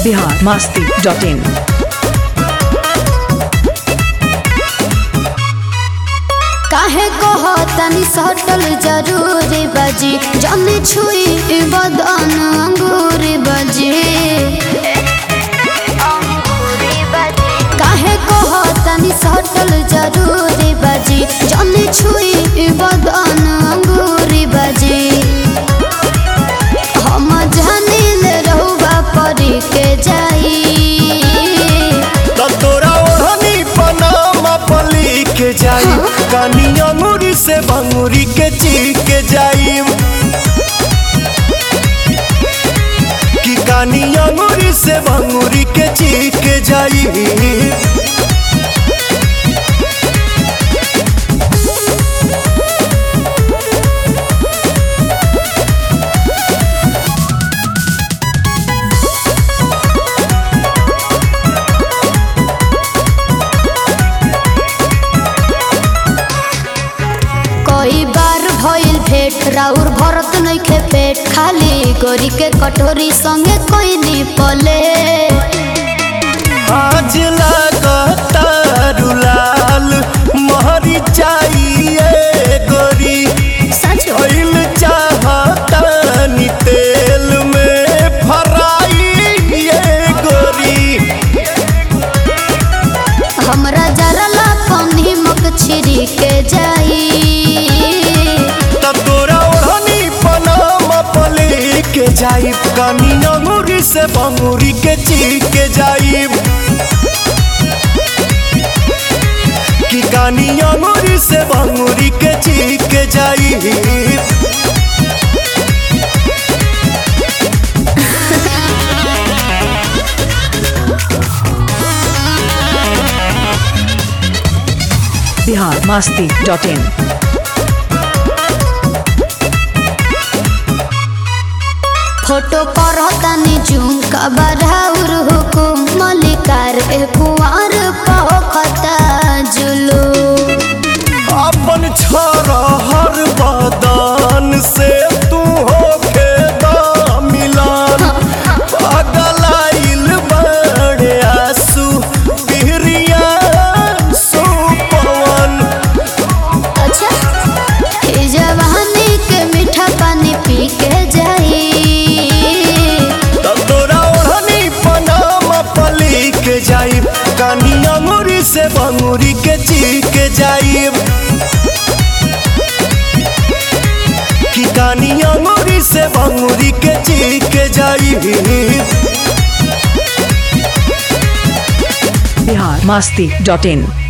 Bihar Masti dot इन काहे कह तनी सटल जरूरी बजी जमी छुई बदन अंगूरी बजी काहे कह तनी सटल जरूरी बजी जमी छुई बदन अंगूरी बजी हम जानिल रहुआ परी के जाई त तोरा ओढ़नी पनामा पली के जाई कानी अंगूरी से भंगूरी के चीख के जाई कि कानी अंगूरी से भंगूरी के चीख के जाई कई बार भइल भेट राउर भरत नइखे पेट खाली गोरी के कटोरी संगे कोई नी पले आज लागता रुलाल महरी चाहिए गोरी सच ऑयल चाहता नी तेल में फराई ये गोरी हमरा जरा ला कौनी मक छिरी के जाई तब तोरा ओढ़नी पनामा पले के जाइब कानी अंगूरी से बंगूरी के चीख के जाइब कि कानी अंगूरी से बंगूरी के चीख के जाइब Bihar Masti dot in photo पर तनी जूम कबराउर हुकुम मलिकार ए कुंवर पखता जुलू अपन छोरा हर बदन से तू होके दा मिलान पगलाइल बड़े आंसू बिहरिया सुपवन अच्छा ई जवानी के मीठा पानी पी के जाई तब तोरा ओढ़नी पनामा पली के जाइब कानी अंगूरी से बंगूरी के चीख के जाइब कि कानी अंगूरी से बंगूरी के चीख के जाइब बिहार मस्ती डॉट इन